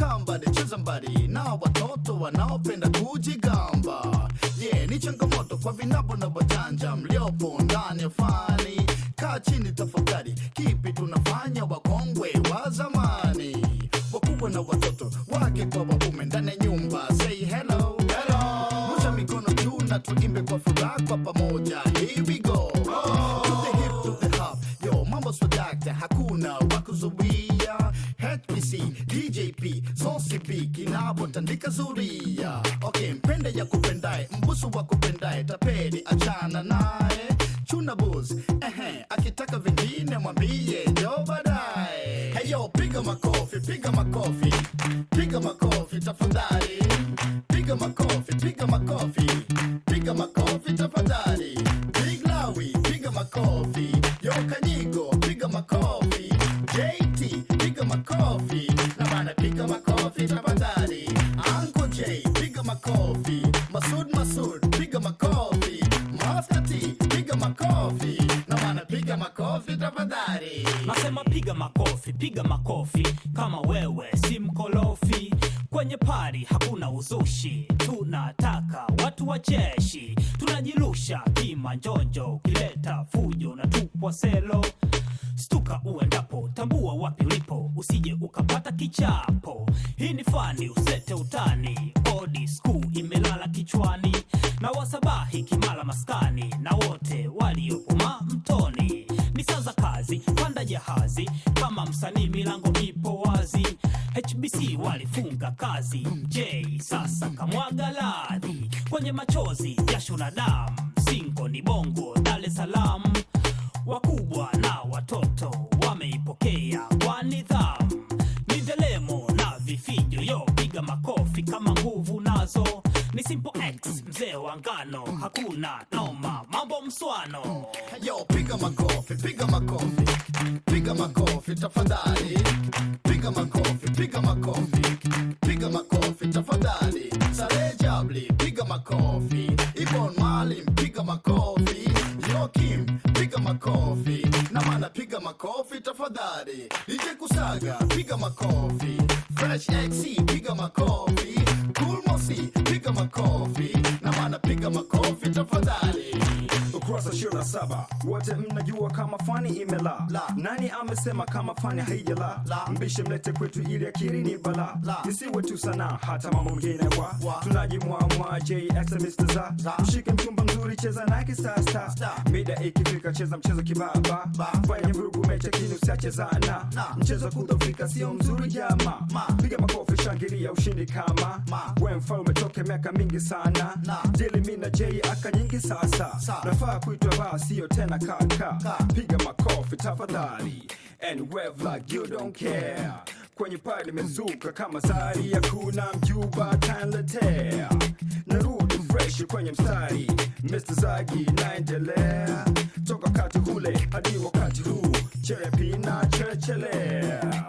kambali cheza mbali na watoto wanaopenda kujigamba yeah, ni changamoto kwa vinabo na wajanja mliopo ndani ya fani kaa chini tafakari kipi tunafanya wakongwe wa zamani wakubwa na watoto wake kwa waume ndani ya nyumba say hello hello rusha mikono juu na tuimbe kwa furaha kwa pamoja here we go to the hip to the hop yo mambo swadakta hakuna wakuzuia HPC DJP Zosipi kinapotandika zuria okay mpende ya kupendaye mbusu wa kupendaye tapeli achana naye chuna bus ehe akitaka vingine mwambie njo baadaye heyo piga makofi piga makofi piga makofi tafadhali piga makofi piga makofi piga makofi tafadhali big lawi piga makofi yo kanyigo piga makofi jt piga makofi na bana piga makofi tafadhali anko j piga makofi masud masud piga makofi master t piga makofi na bana piga makofi tafadhali Nasema piga makofi, piga makofi kama wewe si mkolofi. Kwenye pari hakuna uzushi, tunataka watu wacheshi, tunajirusha kimanjonjo, ukileta fujo na tupwa selo. Stuka uendapo, tambua wapi ulipo, usije ukapata kichapo. Hii ni fani, usete utani, odi school imelala kichwani, na wasabahi kimala maskani, na wote waliopuma mtoni ni saa za kazi, panda jahazi kama msanii, milango ipo wazi. HBC walifunga kazi, J sasa kamwaga ladhi kwenye machozi, jasho na damu, singo ni bongo, Dar es Salaam. Wakubwa na watoto wameipokea kwa nidhamu, ni ndelemo na vifijo, yo piga makofi kama nguvu nazo. Ni Simple X mzee wa ngano, hakuna noma, mambo mswano. Yo, piga makofi, piga makofi, piga makofi tafadhali, piga makofi, piga makofi, piga makofi tafadhali. Saleh Jabli, piga makofi, Ibon Malim, piga makofi, Yokim, piga makofi, na mana piga makofi tafadhali. DJ Kusaga, piga makofi, Fresh XC, piga makofi, Cool Mosi, piga makofi, na mana piga makofi tafadhali. ukurasa ishirini na saba wote mnajua kama fani imela La. nani amesema kama fani haijala La. mbishe mlete kwetu ili akiri ni bala La. isiwe tu sana hata mambo mengine wa Wa. tunajimwamwa jxmr za Za. mshike mchumba mzuri cheza nake sasa Sta. mida ikifika cheza mchezo kibaba Ba. fanya vurugu mecha kini usiachezana Na. mchezo kudhofika sio mzuri jama Ma. piga makofi shangilia ushindi kama Ma. we mfalme toke miaka mingi sana Na. dili mi na j aka nyingi sasa Sa. nafaa kuitwa baa sio tena kaka Ka. piga makofi tafadhali and wave like you don't care kwenye pale limezuka kama sari ya kuna mjuba kanletea narudi fresh kwenye mstari Mr. Zagi naendelea toka wakati ule hadi wakati huu cherepi na cherechelea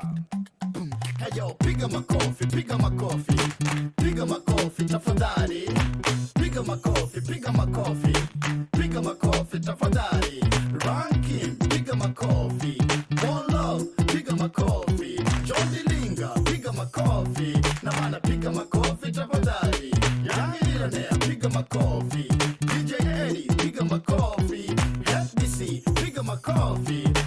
Heyo, piga makofi, piga makofi, piga makofi tafadhali, piga makofi, piga makofi, piga makofi tafadhali. Ranking, piga makofi, One Love, piga makofi, John Dilinga, piga makofi, na maana piga makofi tafadhali. Young Millionaire, piga makofi, DJ Eddie, piga makofi, FBC, piga makofi,